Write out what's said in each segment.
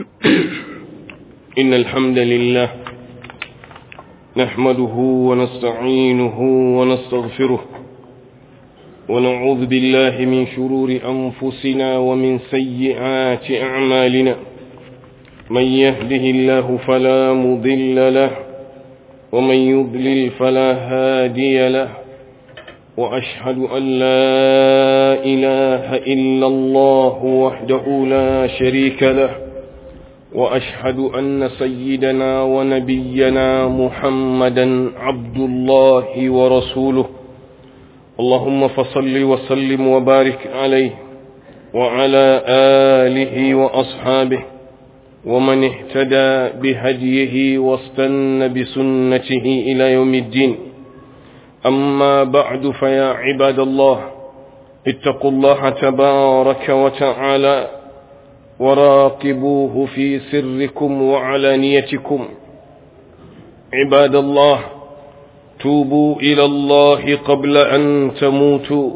إن الحمد لله نحمده ونستعينه ونستغفره ونعوذ بالله من شرور أنفسنا ومن سيئات أعمالنا من يهده الله فلا مضل له ومن يضلل فلا هادي له وأشهد أن لا إله إلا الله وحده لا شريك له وأشهد أن سيدنا ونبينا محمدا عبد الله ورسوله اللهم فصل وسلم وبارك عليه وعلى آله وأصحابه ومن اهتدى بهديه واستنى بسنته إلى يوم الدين أما بعد فيا عباد الله اتقوا الله تبارك وتعالى وراقبوه في سركم وعلانيتكم عباد الله توبوا إلى الله قبل أن تموتوا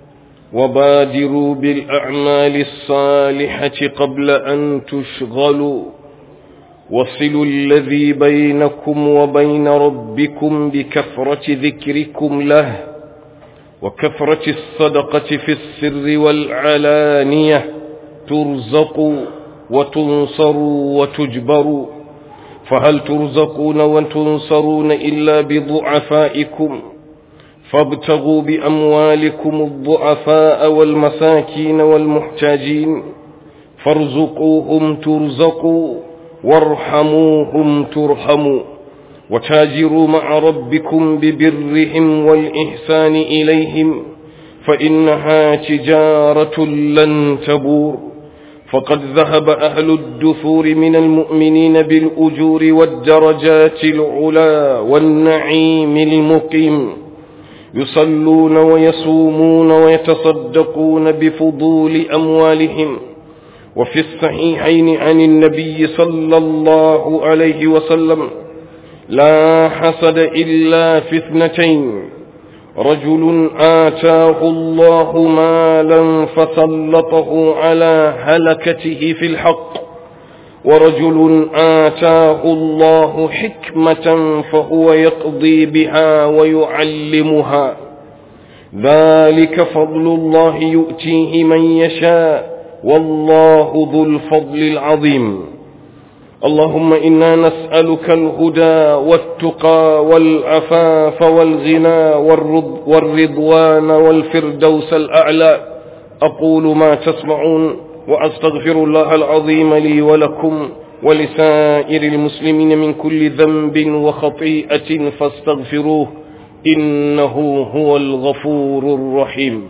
وبادروا بالأعمال الصالحة قبل أن تشغلوا وصلوا الذي بينكم وبين ربكم بكثرة ذكركم له وكثرة الصدقة في السر والعلانية ترزقوا وتنصروا وتجبروا فهل ترزقون وتنصرون إلا بضعفائكم فابتغوا بأموالكم الضعفاء والمساكين والمحتاجين فارزقوهم ترزقوا وارحموهم ترحموا وتاجروا مع ربكم ببرهم والإحسان إليهم فإنها تجارة لن تبور فقد ذهب أهل الدثور من المؤمنين بالأجور والدرجات العلا والنعيم المقيم يصلون ويصومون ويتصدقون بفضول أموالهم وفي الصحيحين عن النبي صلى الله عليه وسلم لا حسد إلا في اثنتين رجل آتاه الله مالا فسلطه على هلكته في الحق ورجل آتاه الله حكمة فهو يقضي بها ويعلمها ذلك فضل الله يؤتيه من يشاء والله ذو الفضل العظيم اللهم إنا نسألك الهدى والتقى والعفاف والغنى والرضوان والفردوس الأعلى أقول ما تسمعون وأستغفر الله العظيم لي ولكم ولسائر المسلمين من كل ذنب وخطيئة فاستغفروه إنه هو الغفور الرحيم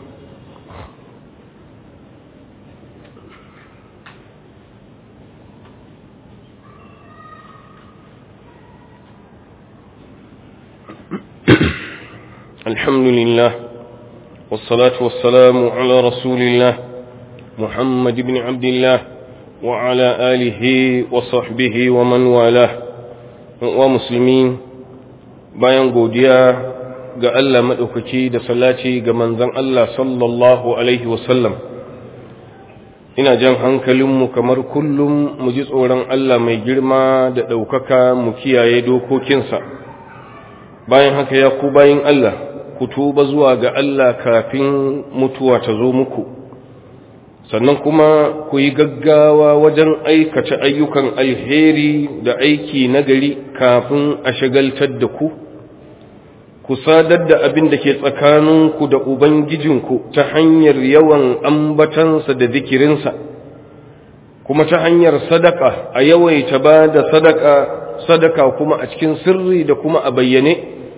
الحمد لله والصلاة والسلام على رسول الله محمد بن عبد الله وعلى آله وصحبه ومن والاه ومسلمين bayan godiya ga Allah maɗaukaki da salati ga manzon Allah sallallahu alaihi wasallam ina jan hankalinmu kamar kullum mu ji tsoron Allah mai girma da ɗaukaka mu kiyaye dokokinsa bayan haka ya ku bayin Allah ku tuba zuwa ga Allah kafin mutuwa ta zo muku sannan kuma ku yi gaggawa wajen aikata ayyukan alheri da aiki nagari kafin a shagaltar da ku ku sadar da abin da ke tsakaninku da ubangijinku ta hanyar yawan ambatansa da zikirinsa kuma ta hanyar sadaka a yawaita ba da sadaka sadaka kuma a cikin sirri da kuma a bayyane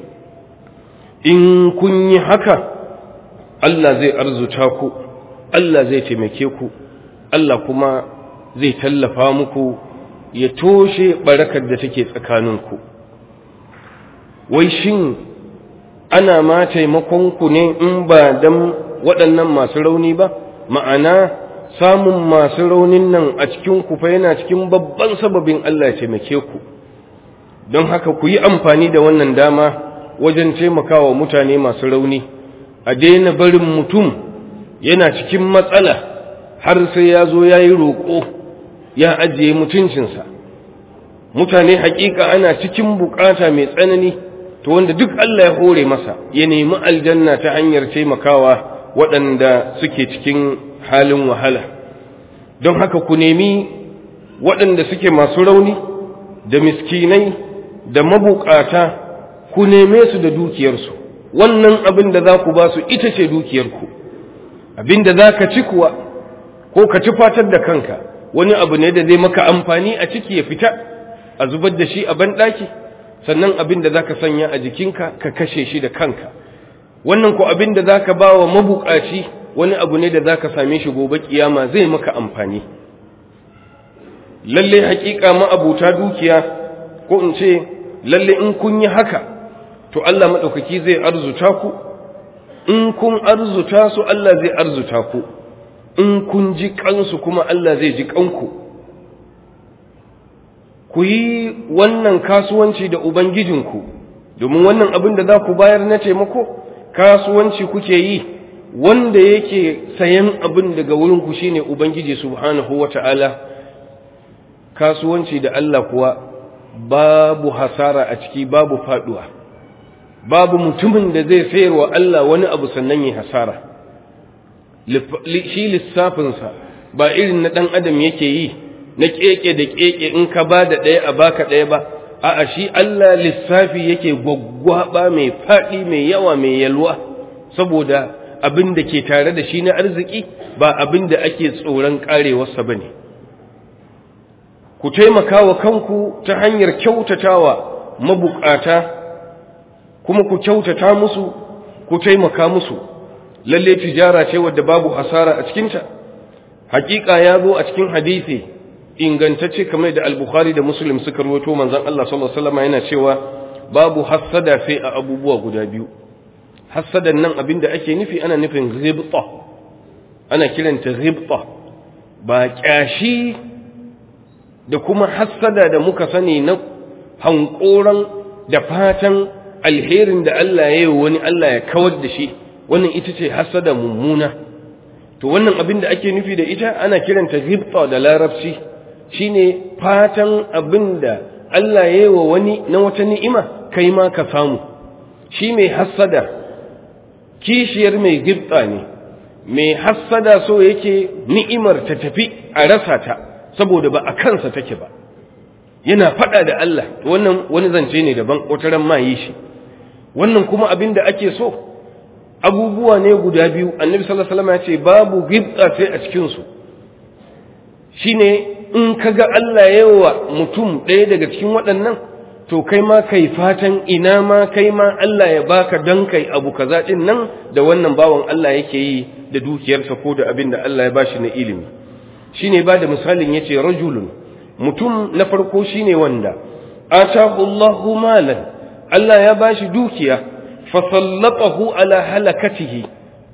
in kun yi haka Allah zai arzuta ku Allah zai taimake ku Allah kuma zai tallafa muku ya toshe barakar da take tsakaninku wai shin ana ma taimakonku ne in ba dan waɗannan masu rauni ba ma'ana samun masu raunin nan a cikin ku fa yana cikin babban sababin Allah ya taimake ku don haka ku yi amfani da wannan dama wajen taimakawa mutane masu rauni a daina barin mutum yana cikin matsala har sai ya zo ya yi roƙo ya ajiye mutuncinsa mutane hakika ana cikin bukata mai tsanani to wanda duk Allah ya hore masa ya nemi aljanna ta hanyar taimakawa waɗanda suke cikin halin wahala don haka ku nemi waɗanda suke masu rauni da miskinai da mabukata ku neme su da dukiyarsu wannan abin da za ku ba su ita ce dukiyarku abin da za ka ci kuwa ko ka ci fatar da kanka wani abu ne da zai maka amfani a ciki ya fita a zubar da shi a banɗaki sannan abin da za ka sanya a jikinka ka kashe shi da kanka wannan ko abin da za ka ba wa mabukaci wani abu ne da za ka same shi gobe kiyama zai maka amfani lalle hakika ma'abuta dukiya ko in ce lalle in kun yi haka to Allah maɗaukaki zai arzuta ku in kun arzuta su Allah zai arzuta ku in kun ji kansu kuma Allah zai ji kanku ku yi wannan kasuwanci da ubangijinku domin wannan abin da za ku bayar na taimako kasuwanci kuke yi wanda yake sayan abin daga wurinku shine ubangiji subhanahu wata'ala kasuwanci da Allah kuwa babu hasara a ciki babu faduwa babu mutumin da zai sayarwa Allah wani abu sannan ya hasara shi lissafinsa ba irin na ɗan adam yake yi na keke da keke in ka ba da ɗaya a baka ɗaya ba a'a shi Allah lissafi yake gwaggwaba mai faɗi mai yawa mai yalwa saboda abin da ke tare da shi na arziki ba abin da ake tsoron karewarsa ba ne ku taimaka wa kanku ta hanyar kyautatawa mabukata kuma ku kyautata musu ku taimaka musu lalle tijara ce wadda babu hasara a cikinta hakika ya zo a cikin hadisi ingantacce kamar da al-bukhari da muslim suka rawaito manzon Allah sallallahu alaihi wasallam yana cewa babu hasada sai a abubuwa guda biyu hasadan nan abinda ake nufi ana nufin ghibta ana kiranta ghibta ba kyashi da kuma hasada da muka sani na hankoran da fatan alherin da Allah ya yi wani Allah ya kawar da shi wannan ita ce hasada mummuna to wannan abin da ake nufi da ita ana kiranta ghibta da larabci shine fatan abin da Allah ya yi wa wani na wata ni'ima kai ma ka samu shi mai hasada kishiyar mai ghibta ne mai hasada so yake ni'imar ta tafi a rasa ta saboda ba a kansa take ba yana fada da Allah wannan wani zance ne daban kotaran ma yi shi wannan kuma abin da ake so abubuwa ne guda biyu annabi sallallahu alaihi wasallam ya ce babu ghibta sai a cikin su shine in kaga Allah yawa mutum ɗaya daga cikin waɗannan to kai ma kai fatan ina ma kai ma Allah ya baka dan kai abu kaza din nan da wannan bawan Allah yake yi da dukiyarsa ko da abin da Allah ya bashi na ilimi shine ba da misalin yace rajulun mutum na farko shine wanda atahu Allahu malan Allah ya bashi dukiya fasallatahu ala halakatihi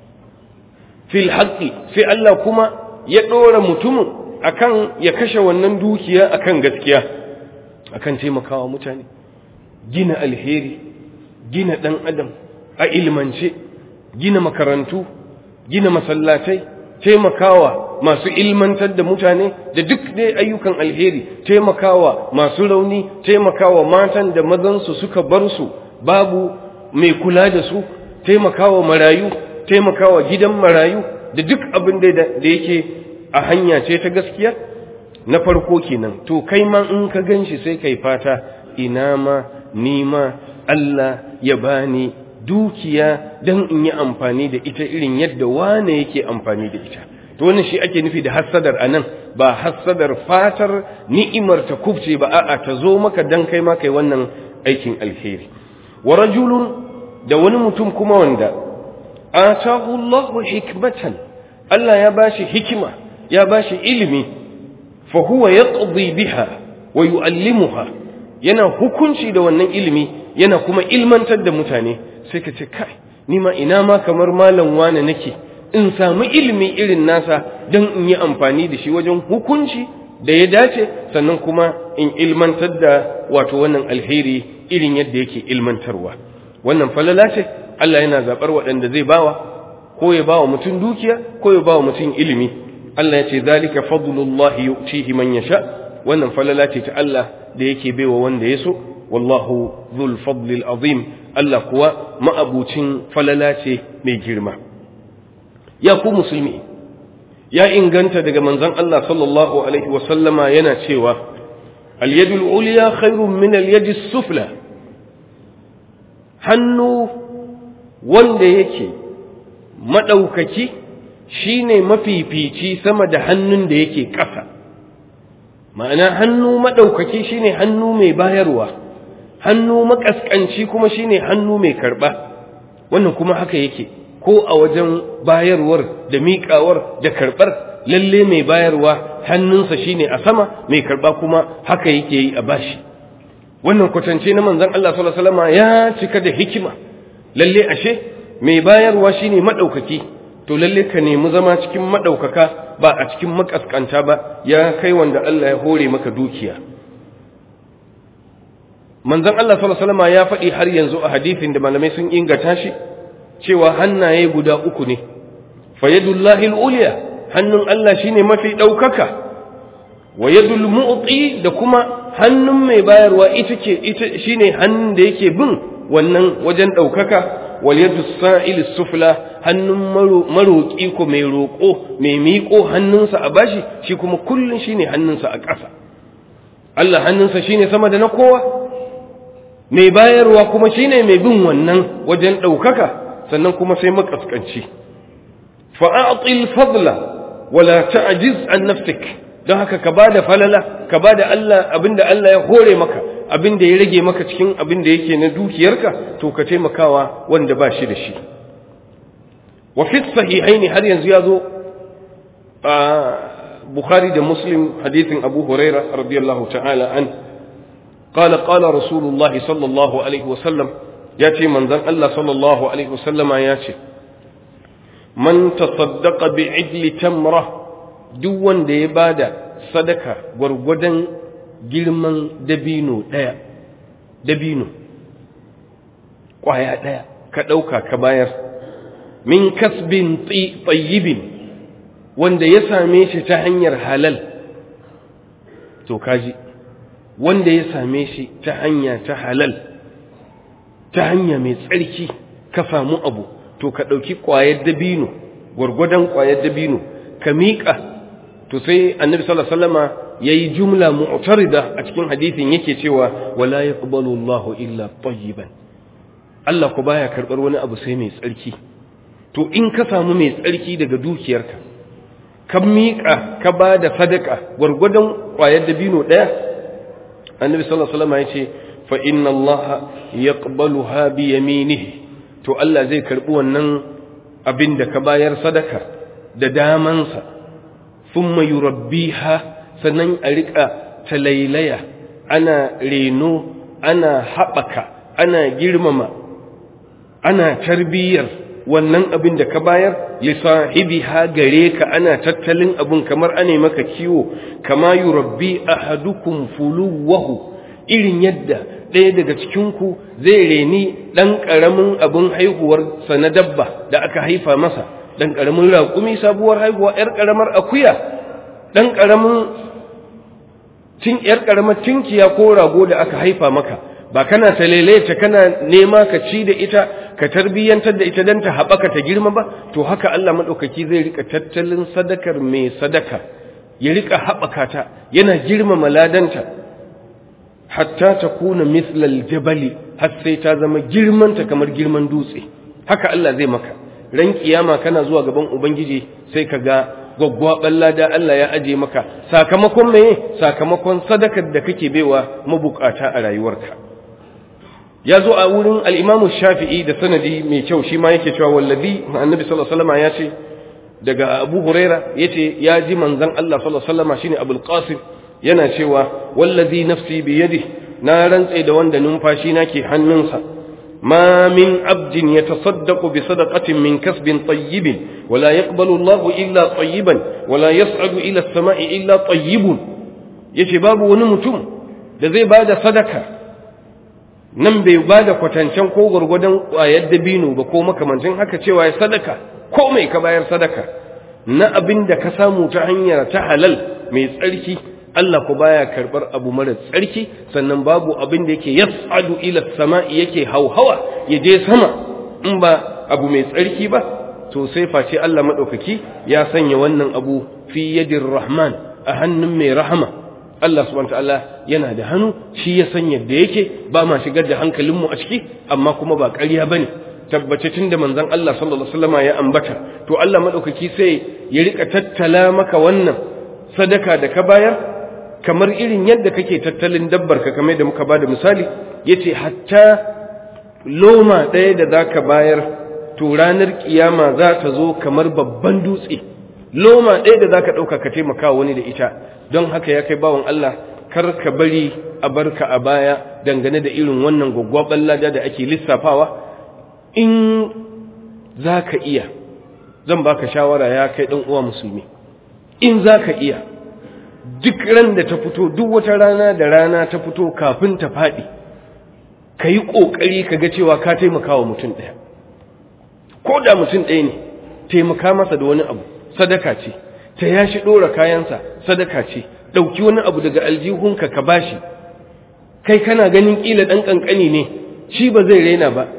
fil haqqi sai Allah kuma ya dora mutumin akan ya kashe wannan dukiya akan gaskiya akan taimakawa mutane gina alheri gina dan adam a ilmance gina makarantu gina masallatai taimakawa masu ilmantar da mutane da duk dai ayyukan alheri taimakawa masu rauni taimakawa matan da mazansu suka bar su babu mai kula da su taimakawa marayu taimakawa gidan marayu da duk abin da yake a hanya ce ta gaskiya na farko kenan to kai ma in ka ganshi sai kai fata ina ma ni ma Allah ya bani dukiya dan in yi amfani da ita irin yadda wane yake amfani da ita to wannan shi ake nufi da hassadar anan ba hassadar fatar ni'imar ta kubce ba a'a ta zo maka dan kai ma kai wannan aikin alheri wa rajulun da wani mutum kuma wanda atahu Allahu hikmatan Allah ya bashi hikima ya bashi ilimi fa huwa yaqdi biha wa yuallimuha yana hukunci da wannan ilimi yana kuma ilmantar da mutane sai ka ce kai ni ma ina ma kamar malam wane nake in samu ilimi irin nasa don in yi amfani da shi wajen hukunci da ya dace sannan kuma in ilmantar da wato wannan alheri irin yadda yake ilmantarwa wannan falala ce Allah yana zaɓar waɗanda zai bawa ko ya bawa mutum dukiya ko ya bawa mutum ilimi Allah ya ce zalika fadlullahi yu'tihi man yasha wannan falala ce ta Allah da yake baiwa wanda ya so wallahu dhul fadlil azim Allah kuwa ma'abucin falala ce mai girma ya ku musulmi ya inganta daga manzon Allah sallallahu alaihi wa sallama yana cewa al-yadul ulya khairun min al-yadis sufla hannu wanda yake madaukaki shine mafifici sama da hannun da yake ƙasa ma'ana hannu madaukaki shine hannu mai bayarwa hannu makaskanci kuma shine hannu mai karba wannan kuma haka yake ko a wajen bayarwar da miƙawar da karɓar lalle mai bayarwa hannunsa shine a sama mai karɓa kuma haka yake yi a bashi wannan kwatance na manzon Allah sallallahu alaihi wasallam ya cika da hikima lalle ashe mai bayarwa shine madaukaki to lalle ka nemi zama cikin madaukaka ba a cikin makaskanta ba ya kai wanda Allah ya hore maka dukiya manzon Allah sallallahu alaihi wasallam ya faɗi har yanzu a hadisin da malamai sun inganta shi cewa hannaye guda uku ne fayadullahi al-ulya hannun Allah shine mafi daukaka wa yadul mu'ti da kuma hannun mai bayarwa ita ce ita shine hannun da yake bin wannan wajen daukaka wal yadus sa'il sufla hannun maroki ko mai roko mai miƙo hannunsa a bashi shi kuma kullun shine hannunsa a ƙasa Allah hannunsa shine sama da na kowa mai bayarwa kuma shine mai bin wannan wajen daukaka sannan kuma sai makaskanci fa'atil fadla wala ta'jiz an nafsik don haka ka bada falala ka bada Allah abinda Allah ya hore maka abinda ya rage maka cikin abinda yake na dukiyarka to ka taimakawa wanda ba shi da shi wa fi sahihaini har yanzu ya zo a Bukhari da Muslim hadithin Abu Huraira radiyallahu ta'ala an قال قال رسول الله صلى الله عليه وسلم ya ce manzan Allah sallallahu Alaihi wasallama ya ce, Man tasaddaqa bi idli tamra duk wanda ya bada sadaka gwargwadon girman dabino ɗaya, dabino, ƙwaya ɗaya, ka ɗauka ka bayar, min kasbin tsayibin wanda ya same shi ta hanyar halal, to kaji, wanda ya same shi ta hanya ta halal. ta hanya mai tsarki ka samu abu to ka ɗauki ƙwayar dabino gwargwadon ƙwayar dabino ka miƙa to sai annabi sallallahu alaihi wasallama yayi jumla mu'tarida a cikin hadisin yake cewa wala yaqbalu Allahu illa tayyiban Allah ku baya karbar wani abu sai mai tsarki to in ka samu mai tsarki daga dukiyarka ka miƙa ka ba da sadaka gwargwadon ƙwayar dabino ɗaya annabi sallallahu alaihi wasallama yace fa inna Allah yaqbaluha bi yaminihi to Allah zai karbi wannan abin da ka bayar sadaka da damansa thumma yurabbiha sannan a rika talailaya ana reno ana haɓaka ana girmama ana tarbiyyar wannan abin da ka bayar li sahibiha gare ka ana tattalin abin kamar ane maka kiwo kama yurabbi ahadukum fuluwahu irin yadda ɗaya daga cikinku zai reni ɗan ƙaramin abin haihuwarsa na dabba da aka haifa masa ɗan ƙaramin raƙumi sabuwar haihuwa ‘yar ƙaramar akuya ɗan ƙaramin cin ‘yar ƙaramar tinkiya ko rago da aka haifa maka ba kana ta ta kana nema ka ci da ita ka tarbiyyantar da ita don ta haɓaka ta girma ba to haka Allah maɗaukaki zai rika tattalin sadakar mai sadaka ya rika haɓaka ta yana girmama ladanta hatta ta kuna mislal jabali har sai ta zama girmanta kamar girman dutse haka Allah zai maka ran kiyama kana zuwa gaban ubangiji sai ka ga gwaggwaɓar lada Allah ya aje maka sakamakon meye sakamakon sadakar da kake baiwa mabukata a rayuwarka ya zo a wurin al'imamu shafi'i da sanadi mai kyau shi ma yake cewa wallazi annabi sallallahu alaihi wasallam ya ce daga abu huraira ya ce ya ji manzan Allah sallallahu alaihi wasallam shine abul qasim yana cewa wallazi nafsi bi yadi na rantse da wanda numfashi na ke hannunsa ma min abdin yatasaddaqu bi sadaqatin min kasbin tayyibin wala yaqbalu Allahu illa tayyiban wala yas'adu ila as-sama'i illa tayyibun yace babu wani mutum da zai bada sadaka nan bai bada kwatancen ko gurgudan ƙwayar dabino ba ko makamancin haka cewa ya sadaka ko mai ka bayar sadaka na abin da ka samu ta hanyar ta halal mai tsarki Allah ku baya karbar abu mara tsarki sannan babu abin da yake yas'adu ila sama'i yake hauhawa ya je sama in ba abu mai tsarki ba to sai face Allah madaukaki ya sanya wannan abu fi yadir rahman a hannun mai rahama Allah subhanahu ta'ala yana da hannu shi ya san yadda yake ba ma shigar da hankalinmu a ciki amma kuma ba ƙarya bane tabbace tun da manzon Allah sallallahu alaihi wasallama ya ambata to Allah madaukaki sai ya rika tattala maka wannan sadaka da ka bayar kamar irin yadda kake tattalin dabbar ka kamar da muka bada misali yace hatta loma ɗaya da zaka bayar to ranar kiyama za ta zo kamar babban dutse loma ɗaya da zaka ɗauka ka taimaka wani da ita don haka ya kai bawan Allah kar ka bari a barka a baya dangane da irin wannan gwaggwaban lada da ake lissafawa in za ka iya zan baka shawara ya kai ɗan uwa musulmi in za ka iya duk ran da ta fito duk wata rana da rana ta fito kafin ta faɗi ka yi ƙoƙari ka ga cewa ka taimaka wa mutum ɗaya ko da mutum ɗaya ne taimaka masa da wani abu sadaka ce ta yashi ɗora kayansa sadaka ce ɗauki wani abu daga aljihunka ka bashi kai kana ganin ƙila ɗan ƙanƙani ne shi ba zai raina ba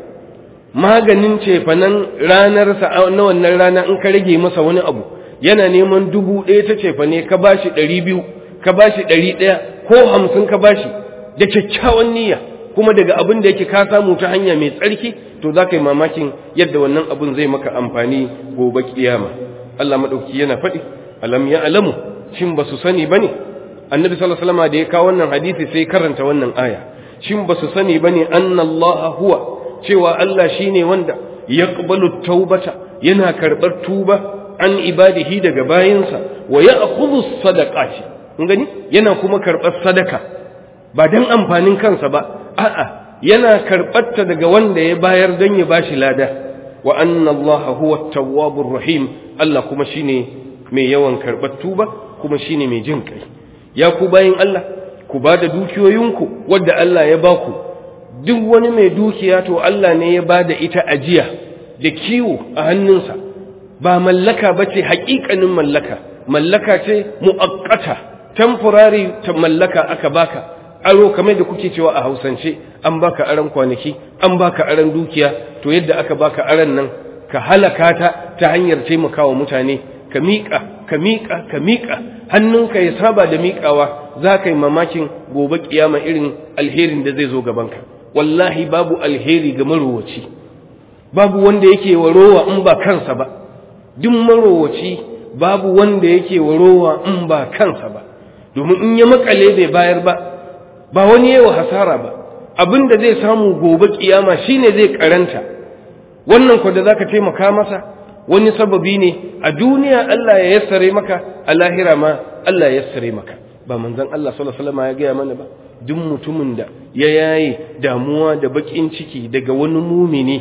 maganin cefanen ranarsa na wannan rana in ka rage masa wani abu yana neman dubu ɗaya ta cefane ka bashi ɗari biyu ka bashi ɗari ɗaya ko hamsin ka bashi da kyakkyawan niyya kuma daga abin da yake ka samu ta hanya mai tsarki to za ka yi mamakin yadda wannan abin zai maka amfani gobe kiyama Allah maɗauki yana faɗi alam ya alamu shin ba su sani ba ne annabi sallallahu alaihi wasallam da ya kawo wannan hadisi sai karanta wannan aya shin ba su sani ba ne annallaha huwa cewa Allah shine wanda yaqbalu taubata yana karɓar tuba an ibadihi daga bayinsa wa ya'khudhu sadaqati kun gani yana kuma karɓar sadaka ba dan amfanin kansa ba a'a yana karɓarta daga wanda ya bayar don ya bashi lada wa anna Allah huwa at-tawwabur rahim Allah kuma shine mai yawan karɓar tuba kuma shine mai jin kai ya ku bayin Allah ku ba da dukiyoyinku wadda Allah ya baku duk wani mai dukiya to Allah ne ya ba da ita ajiya da kiwo a hannunsa ba mallaka ba ce haƙiƙanin mallaka mallaka ce mu'akkata temporary ta mallaka aka baka aro kamar da kuke cewa a hausance an baka aran kwanaki an baka aran dukiya to yadda aka baka aran nan ka halaka ta ta hanyar taimakawa mutane ka miƙa ka miƙa ka miƙa hannunka ya saba da miƙawa za ka yi mamakin gobe kiyama irin alherin da zai zo gabanka wallahi babu alheri ga marowaci babu wanda yake wa rowa in ba kansa ba duk marowaci babu wanda yake wa rowa in ba kansa ba domin in ya makale bai bayar ba ba wani yawa hasara ba abin da zai samu gobe kiyama shine zai karanta wannan ko da zaka taimaka masa wani sababi ne a duniya Allah ya yassare maka a lahira ma Allah ya yassare maka ba manzon Allah sallallahu alaihi wasallam ya gaya mana ba duk mutumin da ya yaye damuwa da bakin ciki daga wani mumini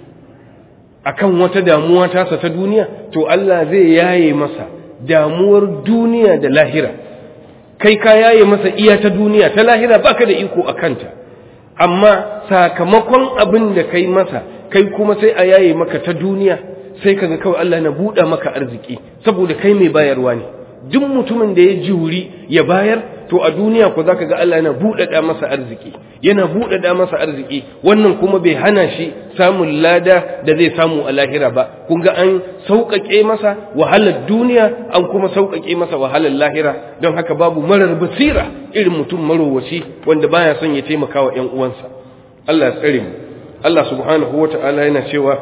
akan wata damuwa tasa ta duniya to Allah zai yaye masa damuwar duniya da lahira kai ka yaye masa iya ta duniya ta lahira baka da iko a kanta amma sakamakon abin da kai masa kai kuma sai a yaye maka ta duniya sai kaga kawai Allah na buɗa maka arziki saboda kai mai bayarwa ne duk mutumin da ya juri ya bayar to a duniya ko zaka ga Allah yana buɗaɗa masa arziki yana buɗaɗa masa arziki wannan kuma bai hana shi samun lada da zai samu a lahira ba kun ga an sauƙaƙe masa wahalar duniya an kuma sauƙaƙe masa wahalar lahira don haka babu marar basira irin mutum marowaci wanda baya son ya taimaka wa ƴan uwansa Allah ya tsare mu Allah subhanahu wata'ala yana cewa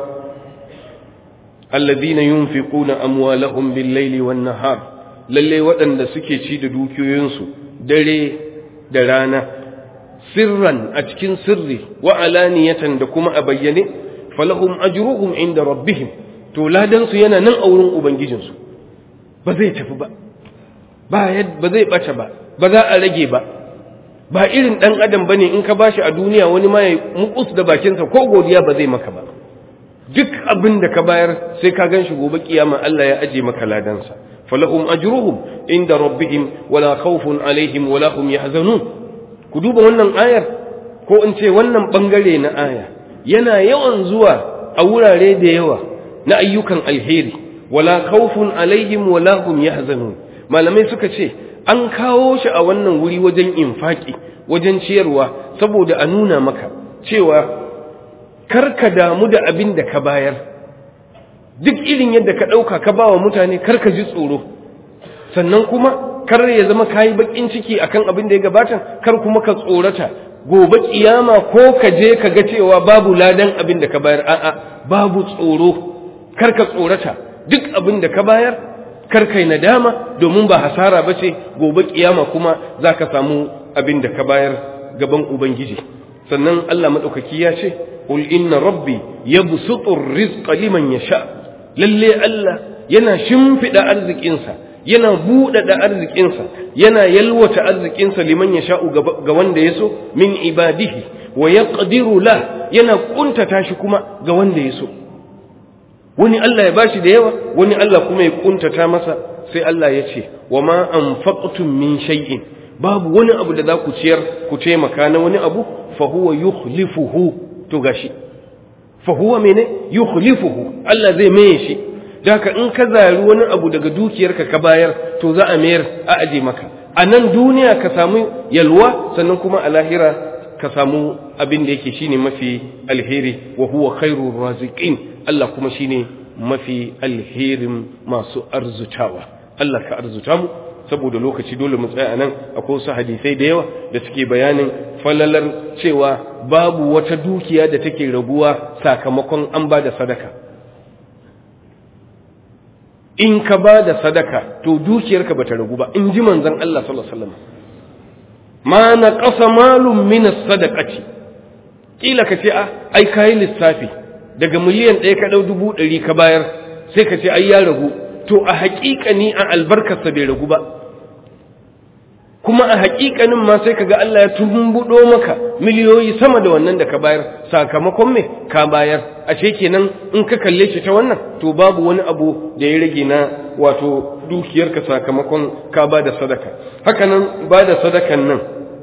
alladhina yunfiquna amwalahum bil-laili wan-nahar lalle waɗanda suke ci da dukiyoyinsu dare da rana sirran a cikin sirri wa alaniyatan da kuma a bayyane falahum ajruhum inda rabbihim to ladan su yana nan a wurin ubangijinsu ba zai tafi ba ba ba zai bata ba ba za a rage ba ba irin dan adam bane in ka bashi a duniya wani ma ya mukus da bakinsa ko godiya ba zai maka ba duk abin da ka bayar sai ka gan shi gobe kiyama Allah ya aje maka ladansa falahum ajruhum inda rabbihim wala khawfun alaihim wala hum yahzanun ku duba wannan ayar ko in ce wannan bangare na aya yana yawan zuwa a wurare da yawa na ayyukan alheri wala khawfun alaihim wala hum yahzanun malamai suka ce an kawo shi a wannan wuri wajen infaki wajen ciyarwa saboda a nuna maka cewa karka damu da abin da ka bayar duk irin yadda ka ɗauka ka ba wa mutane karka ji tsoro sannan kuma kar ya zama kayi bakin ciki akan abin da ya gabata kar kuma ka tsorata gobe kiyama ko ka je ka ga cewa babu ladan abin da ka bayar a'a babu tsoro kar ka tsorata duk abin da ka bayar kar kai nadama domin ba hasara bace gobe kiyama kuma zaka samu abin da ka bayar gaban ubangiji sannan Allah madaukaki ya ce qul inna rabbi yabsutu ar-rizqa liman yasha lalle Allah yana shimfida arzikinsa yana buɗaɗa arzikinsa yana yalwata arzikinsa liman ya sha'u ga wanda ya so min ibadihi wa ya la yana ƙuntata shi kuma ga wanda ya so wani Allah ya bashi da yawa wani Allah kuma ya ƙuntata masa sai Allah ya ce wa ma anfaqtum min shay'in babu wani abu da za ku ciyar ku taimaka na wani abu fa huwa yukhlifuhu to gashi fa huwa mene yukhlifuhu Allah zai maye shi Daka in ka zari wani abu daga dukiyarka ka bayar to za a mayar a aje maka a nan duniya ka samu yalwa sannan kuma a lahira ka samu abin da yake shine mafi alheri wa huwa khairur raziqin Allah kuma shine mafi alherin masu arzutawa Allah ka arzuta mu saboda lokaci dole mu tsaya nan akwai wasu hadisai da yawa da suke bayanin falalar cewa babu wata dukiya da take raguwa sakamakon an ba da sadaka in ka ba da sadaka to dukiyarka bata ragu ba in ji manzon Allah sallallahu alaihi wasallam ma na qasa malum min as-sadaqati kila ka ce ai kai lissafi daga miliyan ɗaya ka dau dubu ɗari ka bayar sai ka ce ai ya ragu to a haƙiƙani a albarkarsa bai ragu ba kuma a haƙiƙanin ma sai kaga Allah ya tumbudo maka miliyoyi sama da wannan da ka bayar sakamakon me ka bayar ashe kenan in ka kalle shi ta wannan to babu wani abu da ya rage na wato dukiyarka sakamakon ka ba da sadaka haka nan ba da sadakan nan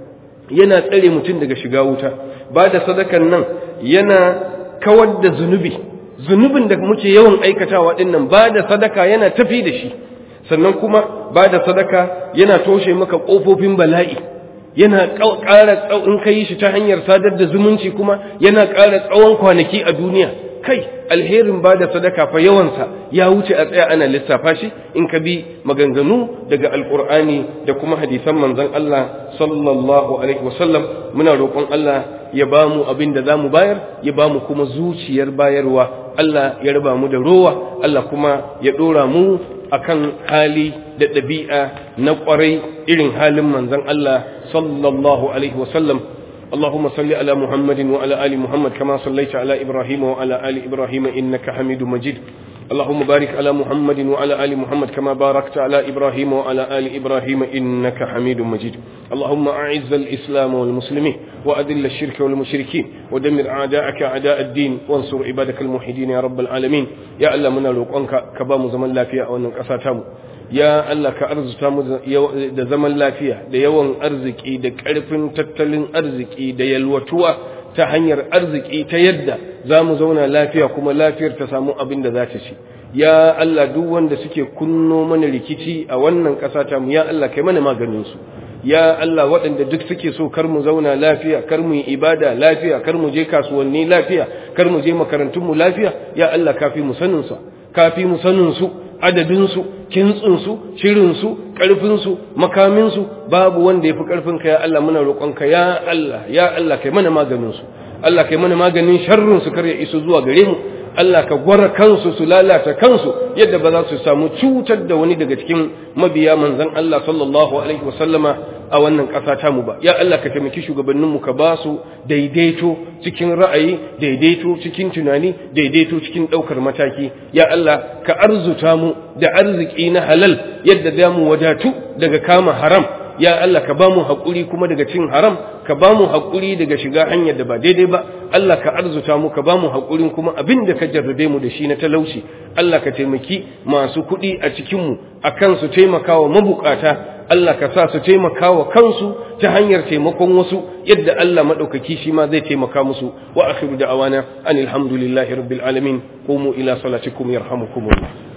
yana tsare mutum daga shiga wuta ba da sadakan nan yana kawar da zunubi zunubin da muke yawan aikatawa din nan ba da sadaka yana tafi da shi sannan kuma ba da sadaka yana toshe maka ƙofofin bala'i yana ƙara in ka yi shi ta hanyar sadar da zumunci kuma yana ƙara tsawon kwanaki a duniya kai alherin ba da sadaka fa yawansa ya wuce a tsaya ana lissafa shi in ka bi maganganu daga alƙur'ani da kuma hadisan manzon Allah sallallahu alaihi wasallam muna roƙon Allah ya ba mu abin da za mu bayar ya ba mu kuma zuciyar bayarwa Allah ya raba mu da rowa Allah kuma ya ɗora mu akan hali da ɗabi'a na ƙwarai irin halin manzon Allah sallallahu alaihi wasallam اللهم صل على محمد وعلى آل محمد كما صليت على إبراهيم وعلى آل إبراهيم إنك حميد مجيد اللهم بارك على محمد وعلى آل محمد كما باركت على إبراهيم وعلى آل إبراهيم إنك حميد مجيد اللهم أعز الإسلام والمسلمين وأذل الشرك والمشركين ودمر أعداءك أعداء الدين وانصر عبادك الموحدين يا رب العالمين يا الله من لوقانك كبام زمن لا فيها أو نقصاتهم ya Allah ka arzuta mu da zaman lafiya da yawan arziki da ƙarfin tattalin arziki da yalwatuwa ta hanyar arziki ta yadda za mu zauna lafiya kuma lafiyar ta samu abin da za ta ci ya Allah duk wanda suke kunno mana rikici a wannan ƙasa ta mu ya Allah kai mana maganin su ya Allah waɗanda duk suke so kar mu zauna lafiya kar mu yi ibada lafiya kar mu je kasuwanni lafiya kar mu je makarantunmu lafiya ya Allah kafi mu sanin su kafi mu sanin su adadinsu kintsinsu shirinsu ƙarfinsu makaminsu babu wanda ya fi ƙarfinka ya Allah muna roƙonka ya Allah ya Allah kai mana maganinsu Allah kai mana maganin sharrinsu kar ya iso zuwa gare mu Allah ka gwara kansu su lalata kansu yadda ba za su samu cutar da wani daga cikin mabiya manzon Allah sallallahu alaihi wasallama a wannan ƙasa ta mu ba ya Allah ka taimaki shugabanninmu ka ba su daidaito cikin ra'ayi daidaito cikin tunani daidaito cikin ɗaukar mataki ya Allah ka arzuta mu da arziki na halal yadda za mu wadatu daga kama haram ya Allah ka ba mu haƙuri kuma daga cin haram ka ba mu haƙuri daga shiga hanyar da ba daidai ba Allah ka arzuta mu ka ba mu haƙurin kuma abin da ka jarrabe mu da shi na talauci Allah ka taimaki masu kuɗi a cikinmu a kan su taimakawa mabukata Allah ka sa su taimaka wa kansu ta hanyar taimakon wasu yadda Allah maɗaukaki shi ma zai taimaka musu wa akhiru da'awana anil hamdulillahi rabbil alamin qumu ila salatikum yarhamukumullah